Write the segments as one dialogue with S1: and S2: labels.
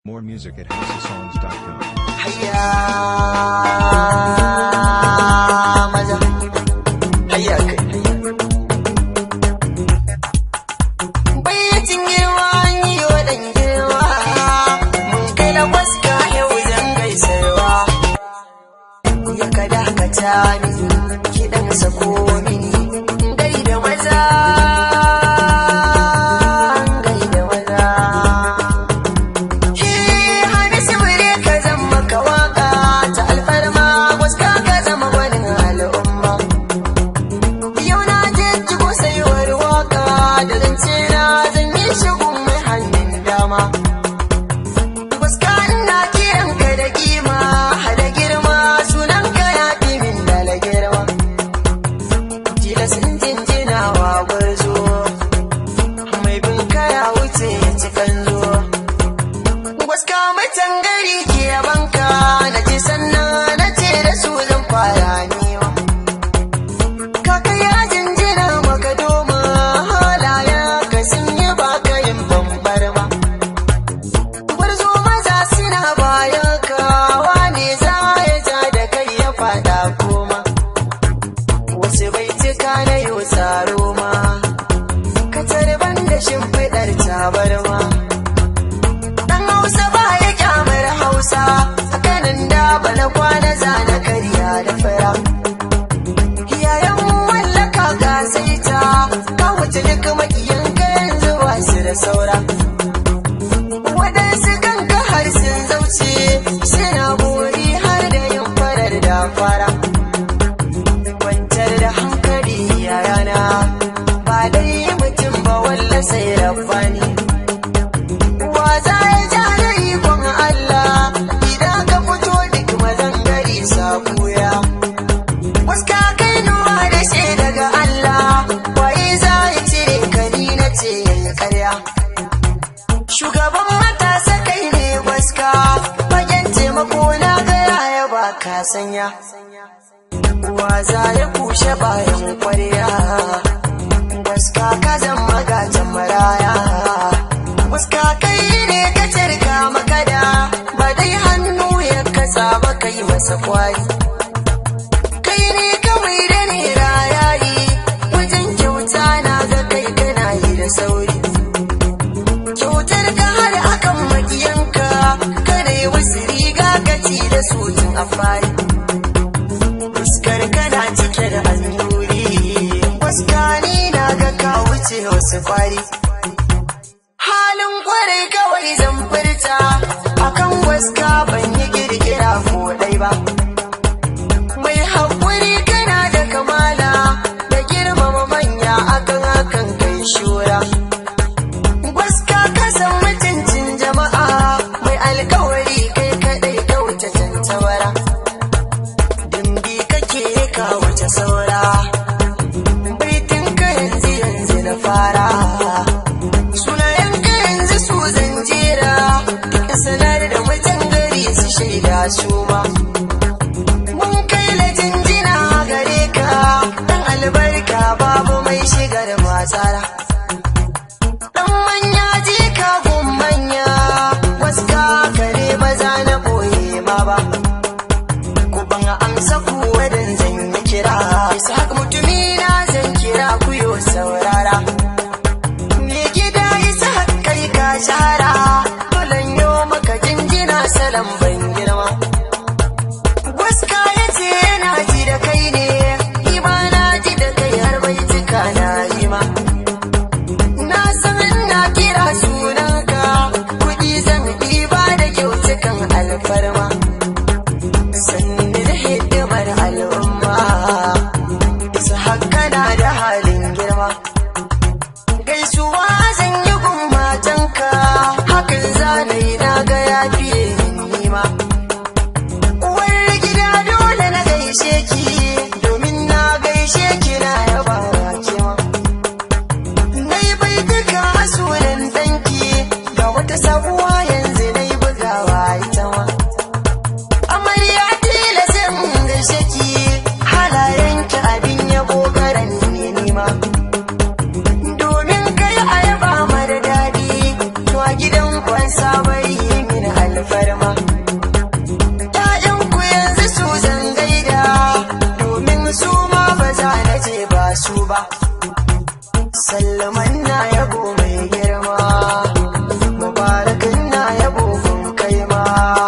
S1: More music at houseofsongs.com.
S2: Hayya maza, hayya kai. Bayyacin girma an yi wa ɗan girma, mun kai na waska yau zan gaisarwa. Ya ka dakata ni, kiɗan sako mini, gai da maza, gai da maza. Hamisu wuri ka zama ka waka ta alfarma waska ka zama wani al'umma. Yau na je jigo saiwar waka da zance na zan yi shigun mai hannun dama. Waska ina kiran ka da kima da girma sunan ka ya fi min da la girma. Tilasin jinjinawa gwarzo mai bin kaya wuce ya ci kanzo. Waska mutan gari ke banka na ce sannan na ce da su zan fara niwa. Kaka ya jinjina maka doma halaya ka sun yi baka yin bambar ba. Gwarzo maza suna bayan ka wane za ya ja da kai ya fada koma. Wasu bai cika na yau tsaro ma, ka tarban da shimfiɗar tabarma. Dan Hausa ba ya kyamar Hausa, hakanan da bana kwana zana karya da fara. Yayan mallaka ga saita, ka wuce duk makiyan ka yanzu ba su da saura. Waɗansu kanka har sun zauce, suna buri har da yin farar da fara. Kwantar da hankali yayana, ba dai mutum ba walla sai rabbani. Wa za ya ja da ikon Allah idan ka fito duk mazan gari sabuya. Waska kai nuwa da shi daga Allah, waye za ya cire ka ni na ce yayi karya. Shugaban matasa kai ne waska, fagen taimako na gaya ya ba ka sanya. Wa za ya kushe bayan kwarya, waska ka zama gatan maraya. Waska kai ne ka cirka makada ba dai hannu ya kasa ba kai masa kwari. Kai ne kawai da ne rayayi wajen kyauta na ga kai kana yi da sauri. Kyautar ka har akan makiyanka kada yi wasu riga ka ci da su tun a fari. Fuskar kana cike da annuri, waska ni na ga ka wuce wasu kwari. halin kwarai kawai zan furta akan waska ban yi girgira ko dai ba mai haƙuri kana da kamala da girmama manya akan hakan kai shura waska ka san mutuncin jama'a mai alkawari kai kadai ka wuce tantabara dimbi kake ka wuce saura baitin ka yanzu yanzu na fara sunayen ka yanzu su zanjera ka sanar da mutan gari su shaida su ma mun kai la jinjina gare ka dan albarka babu mai shigar matsara dan manya je ka gun manya waska kare maza na boye ma ba ku ban amsa ku wadan zan yi kira isa mutumi na zan kira ku yo saurara Me gida isa kai ka shahara Bulan yo maka jinjina salam ban girma Waska ya ce yana ji da kai ne Ima na ji da kai har bai cika na yi ma Na san na kira sunanka Kuɗi zan ɗiba da kyautukan alfarma Sanni da hidimar al'umma Isa haka na da halin girma gaisuwa zan yi gummatanka hakan zanayi na ga ya fiye min nima Salman na yabo mai girma Mubarakin na yabo kun kai ma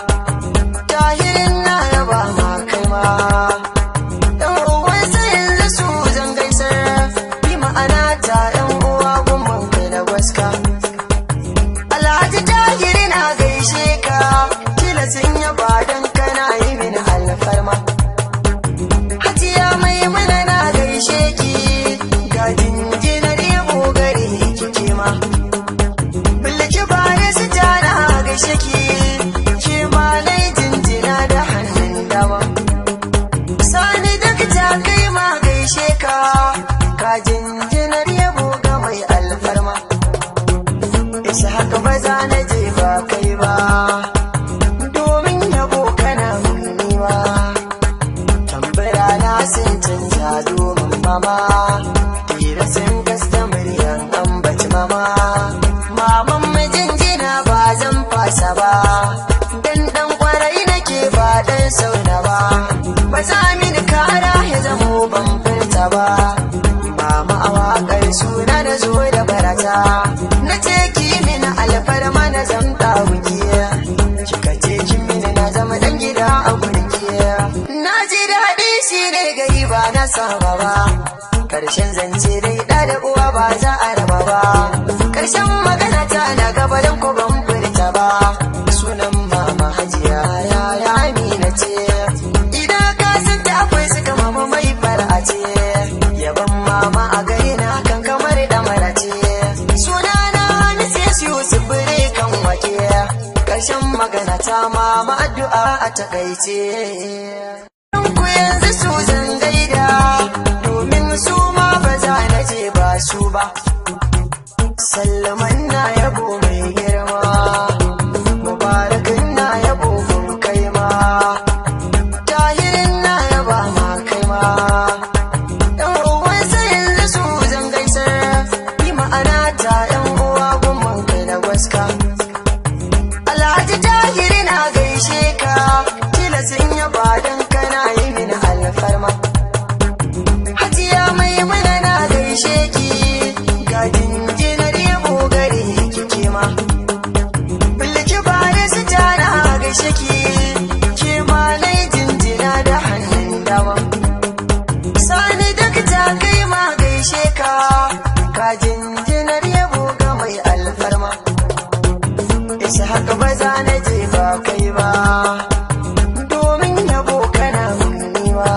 S2: Tahirin na yaba ma kai ma Ɗan uwansa yanzu su zan gaisar Bi ma'ana ta ɗan uwa gumman kai da gwaska Alhaji tahiri na gaishe ka Kila sun yaba don kana yi mini alfarma Hajiya mai mana na gaishe ki Ga jinjinar yabo gare ki ma Bilki baya su tana gaishe ki Ke ma nai jinjina da hannun dama Sani duk ta kai ma gaishe ka Ka jinjinar yabo ga mai alfarma Isa haka ba za na je ba kai ba Domin yabo kana munniwa Tambara na sun canja domin mama Tira sun gasta muryan ambaci mama Maman mijinjina ba zan fasa ba Dan dan kwarai nake ba dan sauna ba Ba za mini kara ya zamo ban furta ba Mama a waƙar suna na zo da barata Na ce ki mini alfarma na zamta wukiya Kika ce kin mini na zama dan gida a gurkiya Na ji daɗi shi ne gari ba na saba ba Karshen zance dai ɗa da uwa ba za a raba ba Karshen magana ta na gaba don ko ban furta ba Sunan mama hajiya ya ya amina ce Idan ka san ta akwai suka mama mai fara ce Yaban mama a gari na kan kamar da mara ce Sunana Mrs. Yusuf Bire kan wake Karshen magana ta mama addu'a a takaice ku yanzu su zan gaida domin su ma ba za na je ba su ba sallaman na yabo mai girma mubarakin na yabo kun kai ma tahirin na yaba ma kai ma ɗan uwansa yanzu su zan gaisar yi ma'ana ta ɗan uwa gumman kai da gwaska Alhaji tahiri na gaishe ka kila sun yaba don kana yi mini alfarma Hajiya mai mana na gaishe ki ga jinjinar yabo gare ki ke ma Bilki bare su tana gaishe ki ke ma nai jinjina da hannun dama Sani duk ta kai ma gaishe ka ka jinjinar yabo ga mai alfarma Isa haka ba za na je ba kai ba domin yabo kana munniwa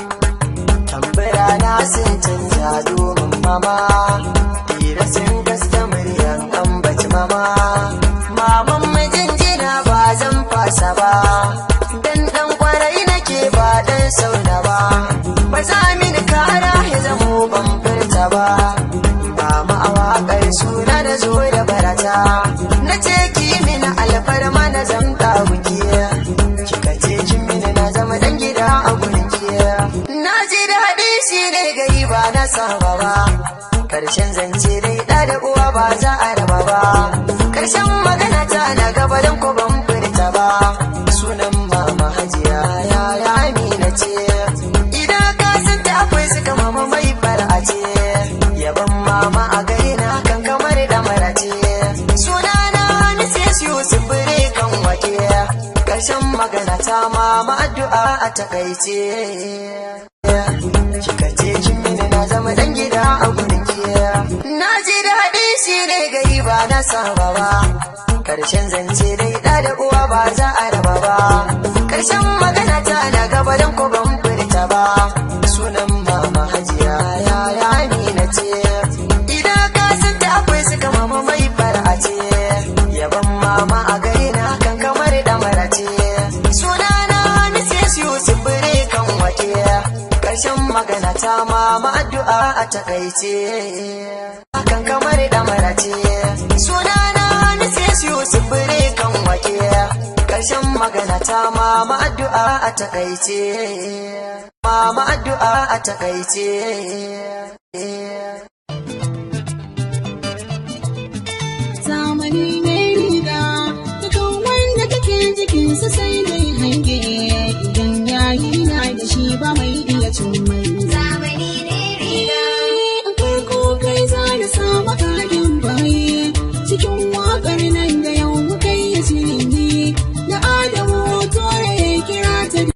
S2: tambara na sun canja domin mama tira sun gasta muryan ambaci mama maman mijinjina ba zan fasa ba dan dan kwarai nake ba dan sauna ba ba za mini kara ya zamo ban furta ba mama a waƙar suna da zo da barata na ce ki mini alfarma na zamta wukiya kika ce kin mini na zama dan gida a gurin kiya na ji daɗi shi ne gari ba na saba ba karshen zance dai ɗa da uwa ba za a raba ba karshen magana ta na gaba don ko ban furta ba sunan mama hajiya ya ya amina ce idan ka san ta akwai suka mama mai fara ce yaban mama a gari na kan kamar da mara ce sunana Mrs. Yusuf Bire kan wake karshen magana ta mama addu'a a takaice kika ce kin mini na zama dan gida a gurin kiya na ji daɗi shi ne gari ba na saba ba karshen zance dai ɗa da uwa ba za a raba ba karshen magana ta na gaba don ko ban furta ba sunan mama hajiya ya ya amina ce idan ka san ta akwai suka mama mai fara ce yaban mama a gari na kan kamar da mara ce sunana Mrs. Yusuf Bire kan wake karshen magana ta mama addu'a a takaice kan kamar da mara ce sunana Mrs. Yusuf Bire kan wake karshen magana ta mama addu'a a takaice mama addu'a a takaice
S3: zamani mai riga dukan wanda take jikinsa sai dai hange idan yayi na da shi ba mai